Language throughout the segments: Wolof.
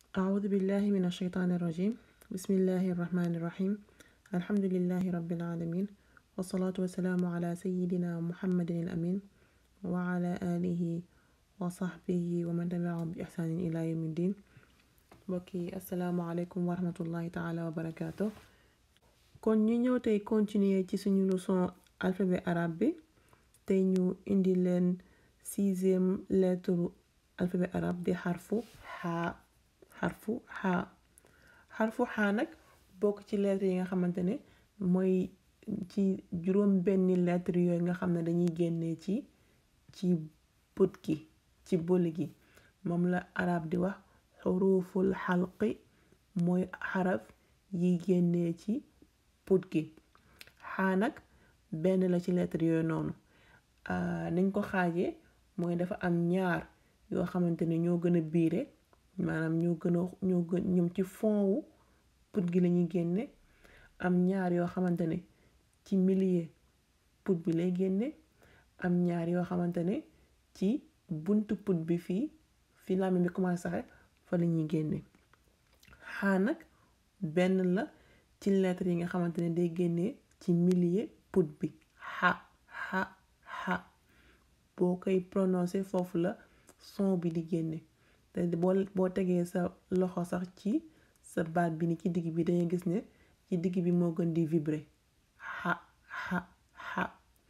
أعوذ بالله من الشيطان الرجيم بسم الله الرحمن الرحيم الحمد لله رب العالمين والصلاة والسلام على سيدنا محمد الأمين وعلى آله وصحبه ومن تبعهم بإحسان إلى يوم الدين mbokki asalaamaaleykum wa rahmatullahi taala wa barakaatu kon ñu ñëw tey continuer ci suñu leçon alphabet arabe bi tey ñu indi leen sixième lettre alphabet arabe di xarfu xaa xarfu xaa xarfu xaa nag bokk ci lettre yi nga xamante ne mooy ci juróom benni lettre yooyu nga xam ne dañuy génnee ci ci put gi ci boli gi moom la arab di wax xuruful xalqi mooy xaraf yi génnee ci put gi xaa nag benn la ci lettre yooyu noonu nañ ko xaajee mooy dafa am ñaar yoo xamante ne ñoo gën a biire maanaam ñoo gën a ñoo gën ñoom ci fond wu put gi lañuy génne am ñaar yoo xamante ne ci milieu put bi lay génne am ñaar yoo xamante ne ci buntu put bi fii fi làmmiñ bi commencé saxe fa la ñuy génne xaa nag benn la ci lettre yi nga xamante ne day génnee ci milieu put bi xa xa xa boo koy prononcer foofu la son bi di génne te boo boo tegee sa loxo sax ci sa baat bi ni ci digg bi dangay gis ne ci digg bi moo gën di vibrer xa xa xa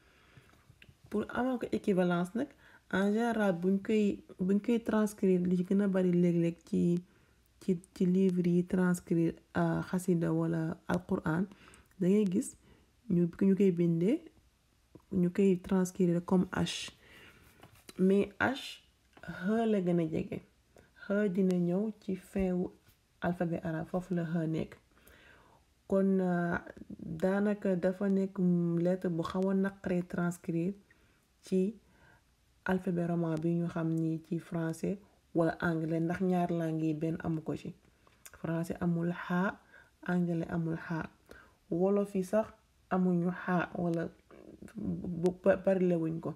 pour amal ko équivalence nag en général buñ koy buñ koy transcrire li ci gën a bari léeg-léeg ci ci ci livre yi transcrire xasida wala alquran da ngay gis ñu ñu koy bindee ñu koy transcrire comme H mais H H la gën a jege H dina ñëw ci fin wu alphabet arabe foofu la H nekk kon daanaka dafa nekk lettre bu xaw a naqaree transcrire ci alphabet roman bi ñu xam ni ci français wala anglais ndax ñaar langue yi benn amu ko ci français amul xaa anglais amul xaa wolof yi sax amuñu xaa wala bu barilewuñ ko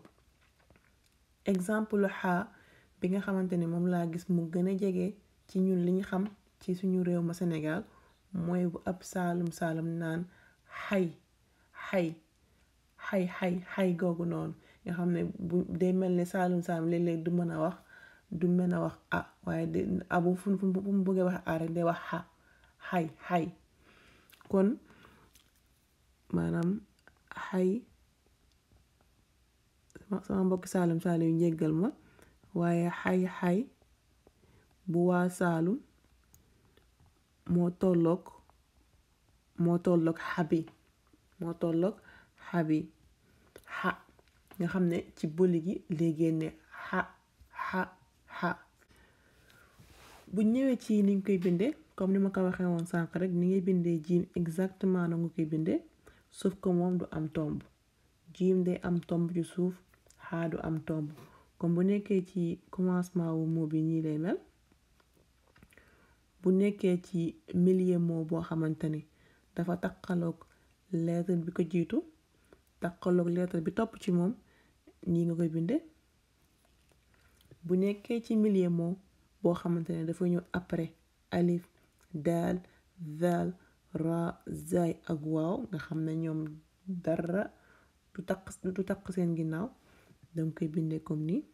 exemple xaa bi nga xamante ne moom laa gis mu gën a jege ci ñun li ñu xam ci suñu réew ma Sénégal mooy bu ab saalum saalum naan xay xay xay xay xay googu noonu nga xam ne bu day mel ne saalum saalum léeg-léeg du mën a wax du mën a wax ah waaye de abu fu fu mu bëggee wax ah rek day wax xa xay xay kon maanaam xay sama mbokk saalum saalum yu njéggal ma waaye xay xay bu waa saalum moo tolloog moo tolloog xabi moo tolloog xabi xa nga xam ne ci boli gi lay génne xa xa xa bu ñëwee ci niñ koy bindee comme ni ma ko waxee woon sànq rek ni ngay bindee jiim exactement na nga koy bindee sauf que moom du am tomb jiim day am tomb ci suuf xaa du am tomb comme bu nekkee ci commencement wu mot bi nii lay mel bu nekkee ci milieu mot boo xamante ni dafa taqaloog lettre bi ko jiitu taqaloog lettre bi topp ci moom nii nga koy bindee bu nekkee ci milieu mot boo xamante ne dafa ñëw après alif daal zaal ra zay ak waaw nga xam ne ñoom dara du taq du taq seen ginnaaw danga koy bindee comme nii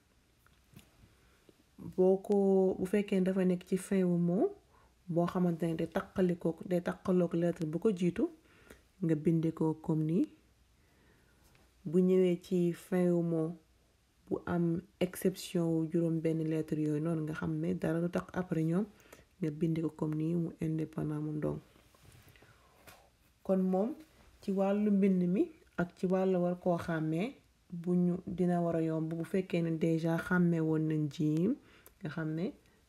boo ko bu fekkee dafa nekk ci fin wu mot boo xamante ne day taqalikoo day taqaloog lettre bu ko jiitu nga bindee ko comme nii bu ñëwee ci fin wu mot bu am exception wu juróom benn lettre yooyu noonu nga xam ne dara du taq après ñoom nga bindee ko comme nii mu indépendant moom donc kon moom ci wàllu mbind mi ak ci wàllu war koo xàmmee bu ñu dina war a yomb bu fekkee ne déjà xàmmee woon nañ jiim nga xam ne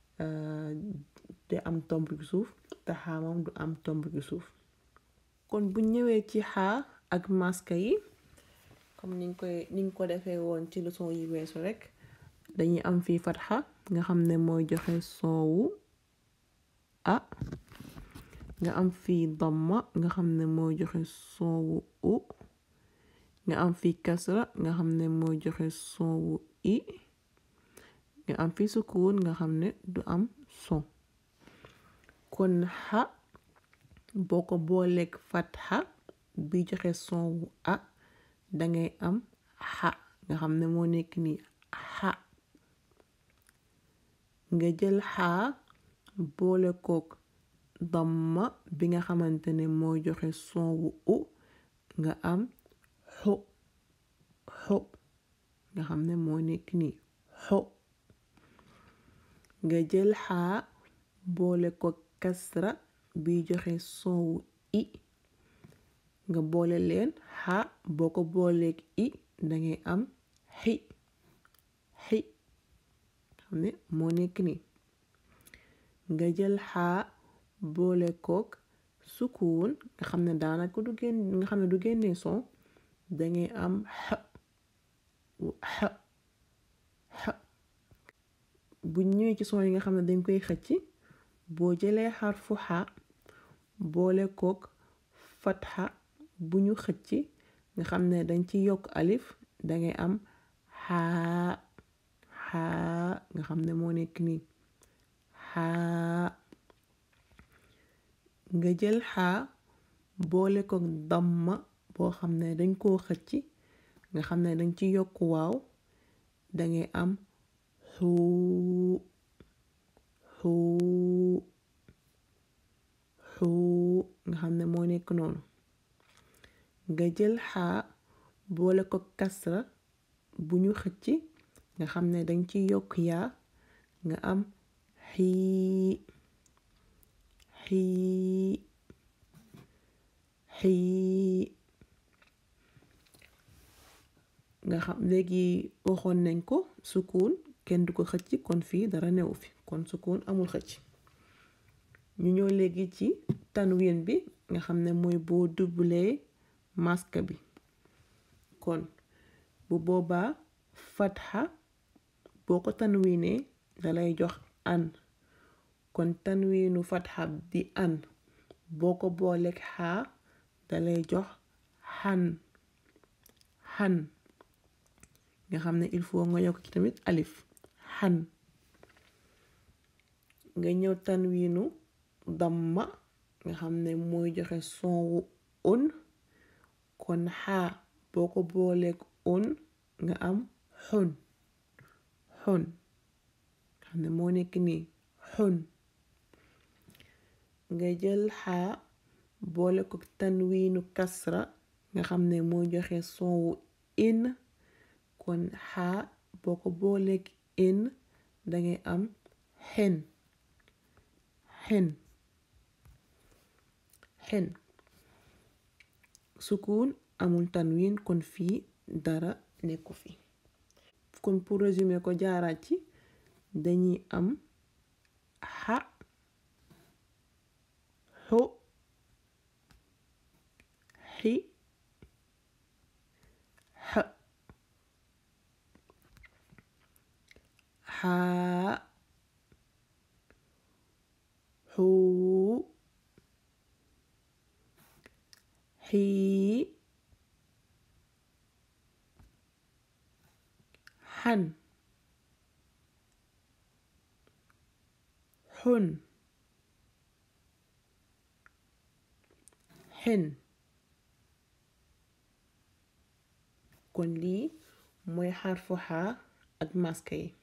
te am tomb ci suuf te xaa moom du am tomb ci suuf kon bu ñëwee ci xaa ak maska yi comme niñ koy niñ ko defee woon ci leçon yi weesu rek dañuy am fii fatxa nga xam ne mooy joxe son wu a nga am fii damma nga xam ne mooy joxe son wu u nga am fii kasra nga xam ne mooy joxe son wu i nga am fii sukun nga xam ne du am son kon xa boo ko booleeg fatxa bi joxe son wu a dangay am xa nga xam ne moo nekk nii xa nga jël xaa boole kook damma bi nga xamante ne moo joxe son wu u nga am xu xu nga xam ne moo nekk nii xu nga jël xaa boole ko kasra bi joxe son wu i nga boole leen xaa boo ko booleeg i dangay am xi xi xam ne moo nekk nii nga jël xaa boole kook sukuun nga xam ne daanaka du génn nga xam ne du génnee son dangay am xa xa xa bu ñëwee ci son yi nga xam ne dañ koy xëcc boo jëlee xarfu xa boole kook fatxa bu ñu xëcc nga xam ne dañ ci yokk alif dangay am xaa xaa nga xam ne moo nekk nii xaa nga jël xaa boole kook damma boo xam ne dañ koo xëcc nga xam ne dañ ci yokk waaw dangay am xuu xuu xuu nga xam ne moo nekk noonu nga jël xaa boole ko kasra bu ñu xëcc nga xam ne dañ ci yokk yaa nga am xii xii xii nga xam léegi waxoon nañ ko sukuun kenn du ko xëcc kon fii dara newu fi kon sukuun amul xëcc ñu ñëw léegi ci tanwin bi nga xam ne mooy boo dublee maska bi kon bu boobaa fatxa boo ko tanwinee dalay jox an kon tanwinu fatxa di an boo ko booleeg xaa dalay jox xan xan nga xam ne il faut nga yokk ci tamit alif xan nga ñëw tanwiinu damma nga xam ne mooy joxe son wu un kon xaa boo ko booleeg un nga am xun xun xam ne moo nekk nii xun nga jël xaa boole ko tanwiinu kasra nga xam ne mooy joxe son wu in kon xaa boo ko booleeg in dangay am xen xen xen sukuun amul tanwin kon fii dara nekku fi kon pour résumer ko jaaraat ci dañuy am xa xu xi xa xaa xuu xii xan xun xen kon lii mooy xarfu xaa ak maska yi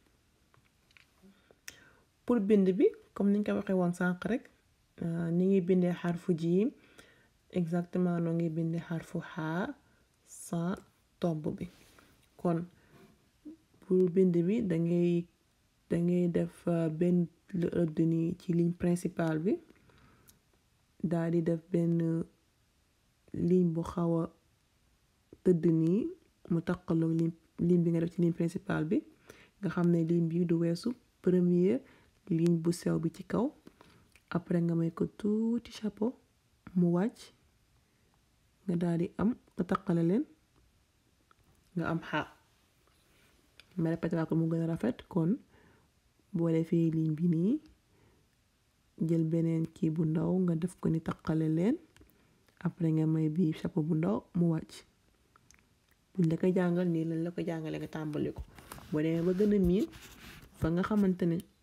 pour bind bi comme niñ ko waxee woon sànq rek ni ngi bindee xarfu jiim exactement noo ngi bindee xarfu xaa sans tomb bi kon pour bind bi dangay dangay def benn rëdd ni ci ligne principale bi daal di def benn ligne bu xaw a tëdd nii mu taqaloo ligne ligne bi nga def ci ligne principale bi nga xam ne ligne bi du weesu première ligne bu sew bi ci kaw après nga may ko tuuti chapeau mu wàcc nga daal di am nga taqale leen nga am xaa ma répété waa ko mu gën a rafet kon boo defee ligne bi nii jël beneen kii bu ndaw nga def ko ni taqale leen après nga may bii chapeau bu ndaw mu wàcc buñ la ko jàngal nii lañ la ko jàngale nga tàmbali ko boo demee ba gën a miin fa nga xamante ne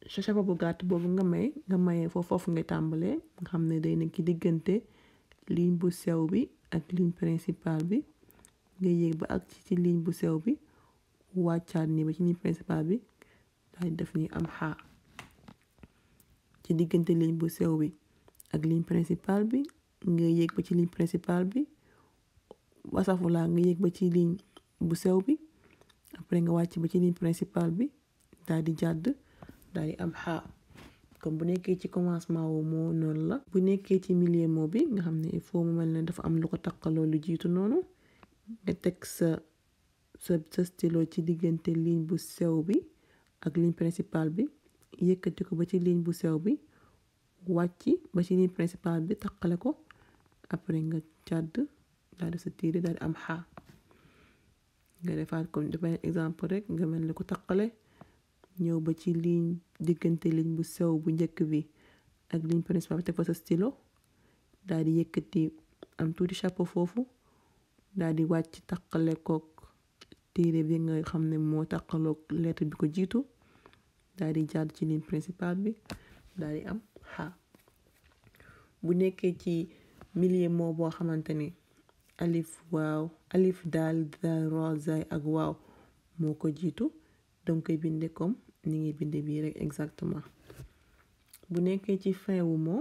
sa chapeau bu gàtt boobu nga may nga mayee foofu foofu ngay tàmbalee nga xam ne day nekk ci diggante ligne bu sew bi ak ligne principale bi nga yéeg ba ak ci ligne bu sew bi wàccaat nii ba ci ligne principale bi daal di def nii am xaa ci diggante ligne bu sew bi ak ligne principale bi nga yéeg ba ci ligne principale bi wasafulaa nga yéeg ba ci ligne bu sew bi après nga wàcc ba ci ligne principale bi daal di jàdd daal di am xaa comme bu nekkee ci commencement wu moo noonu la bu nekkee ci milieu moo bi nga xam ne il faut mu mel ne dafa am lu ko taqaloo lu jiitu noonu nga teg sa sa sa stylo ci diggante ligne bu sew bi ak ligne principale bi yëkkati ko ba ci ligne bu sew bi wàcc ba ci ligne principale bi taqale ko après nga jàdd daal di sa tiire daal di am xaa nga defaat comme dafa exemple rek nga mel ni ko taqale ñëw ba ci ligne diggante ligne bu sew bu njëkk bi ak ligne principale bi teg fa sa stylo daal di yëkkati am tuuti chapeau foofu daal di wàcc taqale kook téere bi nga xam ne moo taqaloog lettre bi ko jiitu daal di jàdd ci ligne principale bi daal di am xaa bu nekkee ci milieu moo boo xamante ni alif waaw alif daal daal ra zay ak waaw moo ko jiitu danga koy binde comme ni ngay binde bii rek exactement bu nekkee ci fin wu moo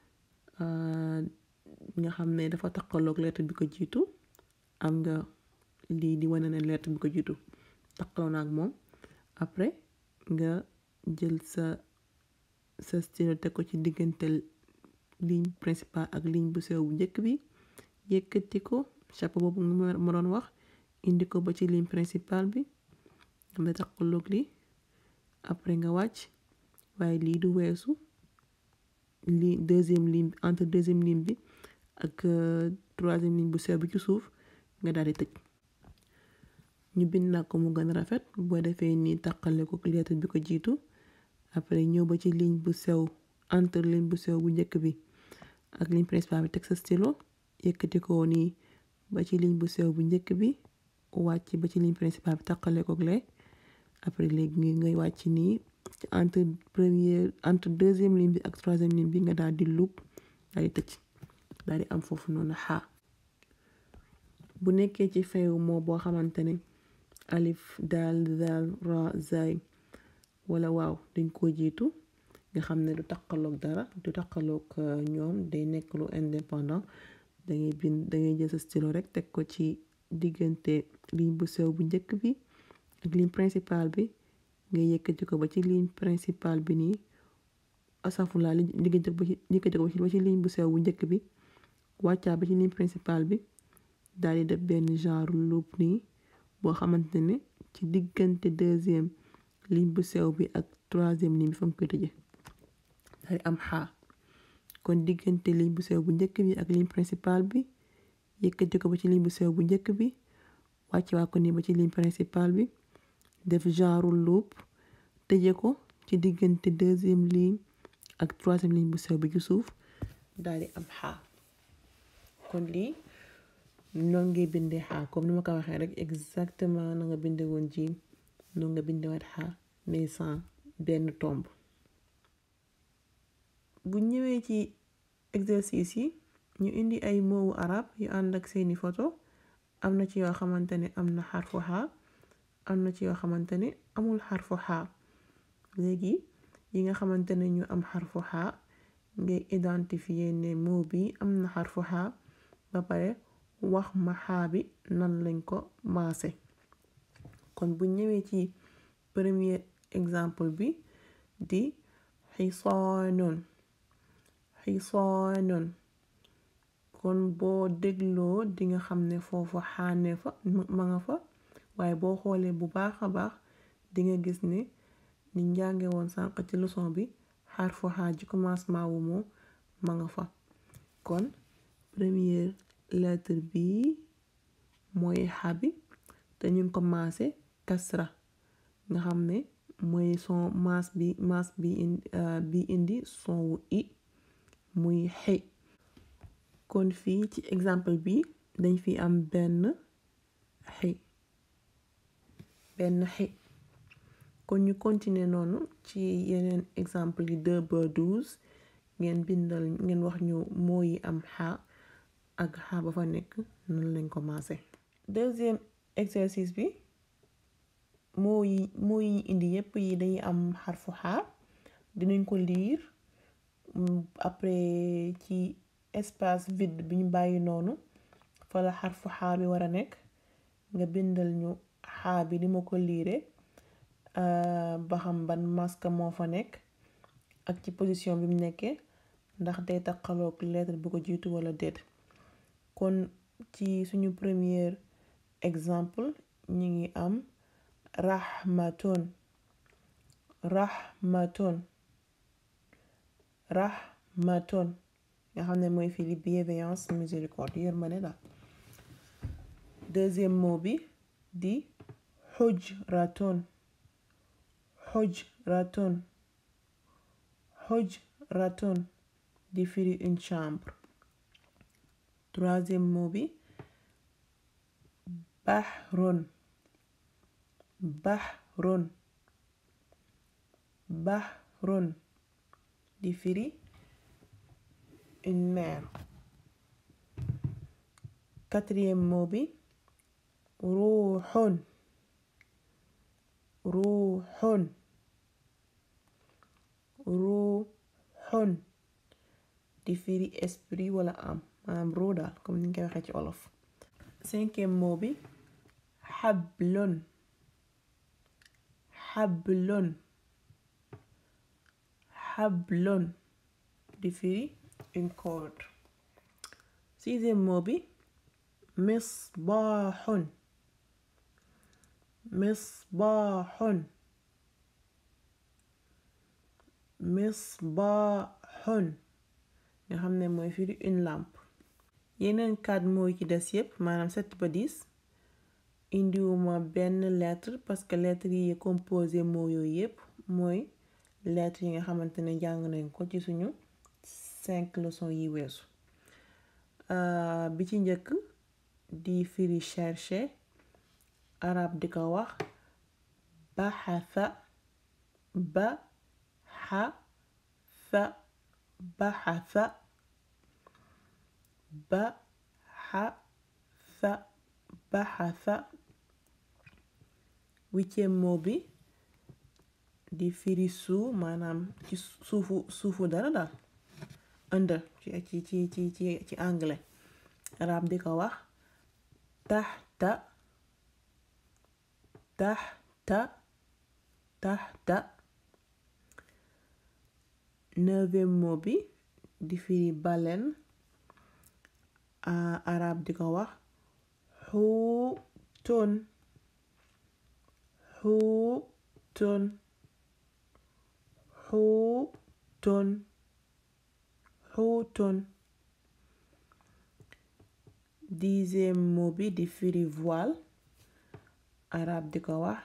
nga xam ne dafa taqaloog lettre bi ko jiitu am nga lii di wane ne lettre bi ko jiitu taqaloo na ak moom après nga jël sa sa stylo teg ko ci diggante ligne principale ak ligne bu sew bu njëkk bi yëkkati ko chapeau boobu ma doon wax indi ko ba ci ligne principale bi xam ne taqaloog lii après nga wàcc waaye lii du weesu li deuxième ligne entre deuxième ligne bi ak troisième ligne bu sew bi ci suuf nga daal di tëj ñu bind naa ko mu gën a rafet boo defee nii taqale ko lettre bi ko jiitu après ñëw ba ci ligne bu sew entre ligne bu sew bu njëkk bi ak ligne principale bi teg sa stylo yëkkati ko nii ba ci ligne bu sew bu njëkk bi wàcc ba ci ligne principale bi taqale ko lee après léegi ngay wàcc nii entre première entre deuxième ligne bi ak troisième ligne bi nga daal di loop daal di tëj daal di am foofu noonu xaa bu nekkee ci fin wu moo boo xamante ne alif daal daal ra zay wala waaw dañ koo jiitu nga xam ne du taqaloog dara du taqaloog ñoom day nekk lu indépendant dangay bind dangay jël sa stylo rek teg ko ci diggante ligne bu sew bu njëkk bi ak ligne principale bi nga yëkkati ko ba ci ligne principale bi nii asafula li diggante ba ci yëkkati ko ba ci ligne bu sew bu njëkk bi wàccaa ba ci ligne principale bi daal di def benn genre loop nii boo xamante ne ci diggante deuxième ligne bu sew bi ak troisième ligne bi fa nga koy tëje daal di am xaa kon diggante ligne bu sew bu njëkk bi ak ligne principale bi yëkkati ko ba ci ligne bu sew bu njëkk bi wàcce waa ko nii ba ci ligne principale bi def genre loop tëje ko ci diggante deuxième ligne ak troisième ligne bu sew bi ci suuf daal di am xaa kon lii noonu ngay bindee xaa comme ni ma ko waxee rek exactement na nga binde woon jiim noonu nga binde waat xaa mais sans benn tomb bu ñëwee ci exercice yi ñu indi ay moowu arab yu ànd ak seeni photo am na ci yoo xamante ne am na xarfu xaa am na ci yoo xamante ne amul xarfu xaa léegi yi nga xamante ne ñu am xarfu xaa ngay identifier ne moo bi am na xarfu xaa ba pare wax ma xaa bi nan lañ ko maase kon bu ñëwee ci premier exemple bi di xisaanun xisaanun kon boo dégloo di nga xam ne foofu xaane fa ma nga fa waaye boo xoolee bu baax a baax di nga gis ne ni njànge woon sànq ci leçon bi xarfu xaa ci commencement wu moo ma nga fa kon première lettre bi mooy xa bi te ñu ngi ko maase kasra nga xam ne mooy son maas bi maas bi indi bi indi son wu i muy xi kon fii ci exemple bi dañ fi am benn xi benn xi kon ñu continuer noonu ci yeneen exemple yi deux ba douze ngeen bindal ngeen wax ñu moo yi am xaa ak xaa ba fa nekk noonu lañ commencé deuxième exercice bi moo yi moo yi indi yépp yi dañuy am xarfu xaa dinañ ko liir après ci espace vide bi ñu bàyyi noonu fa la xarfu xaa bi war a nekk nga bindal ñu xaa bi ni ma ko liire ba xam ban masque moo fa nekk ak ci position bi mu nekkee ndax day taqaloog lettre bu ko jiitu wala déet kon ci suñu premier exemple ñu ngi am rahmaton rahmaton rahmaton nga xam ne mooy firi bienveillance miséricorde yërmande daal deuxième mot bi di xujraton xujraton xujraton di firi une chambre troisième mot bi bahron bahron bahron di firi une mer quatrième mot bi ruuxun ruuxun ruuxun di firi esprit wala am maanaam ruu daal comme ni ñu koy waxee ci olof cinquième mot bi xablon xablon xablon di firi une corde sixième mot bi misbaaxun misbaaxun misbaaxun nga xam ne mooy firi une lampe yeneen quatre mots yi ci des yépp maanaam sept ba dix indiwuma benn lettre parce que lettre yi composé mots yooyu yépp mooy lettre yi nga xamante ne jàng nañ ko ci suñu cinq leçons yi weesu bi ci njëkk di firi chercher arab di ko wax baxasa ba xa sa baxasa ba xa sa baxasa huitième mot bi di firi suu maanaam ci suufu suufu dara daal under ci ci ci ci ci ci anglais arab di ko wax taxta taxta taxta neuvième mot bi di firi baleine arab di ko wax xuutoon xuutoon xuutoon xuutoon dixième mot bi di firi voile arab di ko wax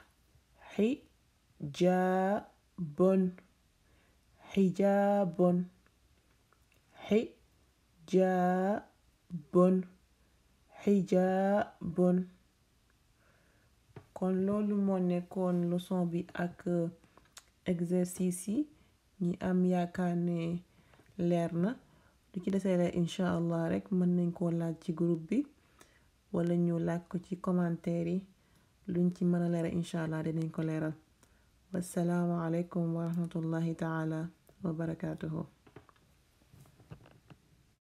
xijaabon xijaabon xijaabon xijaabon kon loolu moo nekkoon leçon bi ak exercice yi ñi am yaakaar ne leer na lu ci desee leer incha allah rek mën nañ koo laaj ci groupe bi wala ñu laaj ko ci commentaire yi luñ ci mën a leeral incha allah dinañ ko leeral wassalaamu aleykum wa rahmatullahi taala wa barakaatuhu